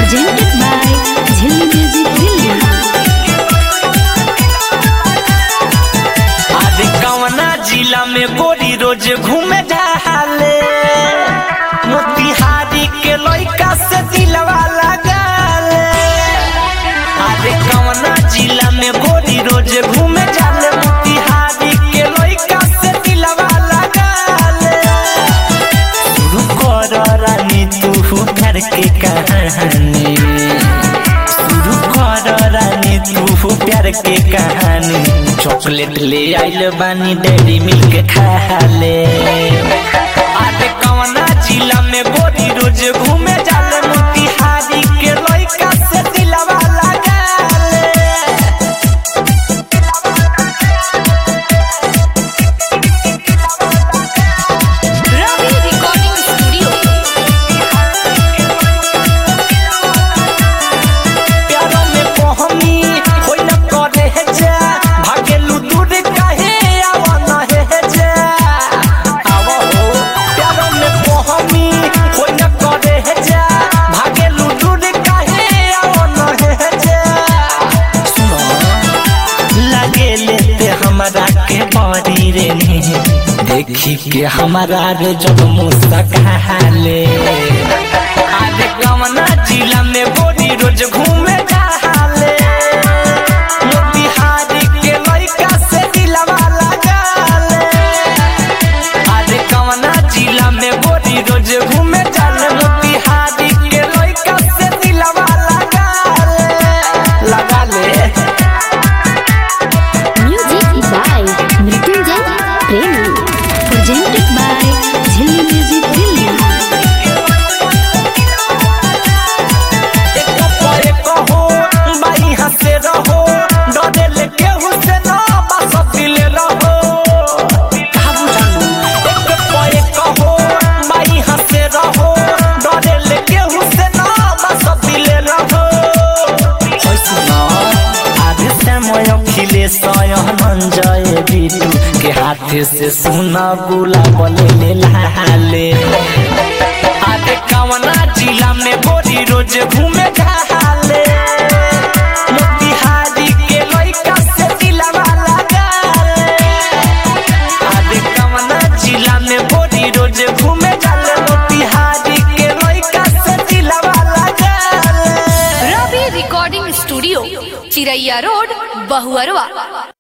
presented by Zilli Music Delhi. अरे कवना जिला में गोरी रोज घूमे जाले मोतिहारी के लइका से दिलवा लगाले अरे कवना जिला में गोरी रोज घूमे जाले मोतिहारी के लइका से दिलवा लगाले शुरू कर रानी तू घर के कहानी शुरू कर रानी तू प्यार के कहानी चॉकलेट ले आइल बानी डेरी मिल्क खा ले आटे कवना जिला में गोरी रोज घूमे जाले मोतिहारी के लइका से दिलवा लगाले Ravi Recording Studio. प्यारो में पहनी होई न करे है जा भागेलू दूर काहे आवा न है जा आवा हो प्यारो में पहनी होई न करे है जा भागेलू दूर काहे आवा न है जा सुनो लगे लेते हमारा के बड़ी रे देखी के हमारा रे जब मुस्काले आरे कवना जिला में गोरी रोज घूमे जाले मोतिहारी के लइका से दिलवा लगाले आरे कवना जिला में गोरी रोज घूमे जाले मोतिहारी के लइका से दिलवा लगाले लगाले Music by Mrityunjay Premi. Presented by Zilli Music Delhi. एक पर एक हो बाई हंसे रहो डरे लेके हुसे ना बस दिले रहो काबू जानू एक पर एक हो बाई हंसे रहो डरे लेके हुसे ना बस दिले रहो होय सुना आधे समय खिले सयन जय बिटू के हाथे से सुना गुलाब ले लाले आगे कवना जिला में गोरी रोज घूमे जाले मोतिहारी के लइका से दिलवा लगाले आगे कवना जिला में गोरी रोज घूमे जाले मोतिहारी के लइका से दिलवा लगाले Ravi recording studio Chiraiya road Bahuarwa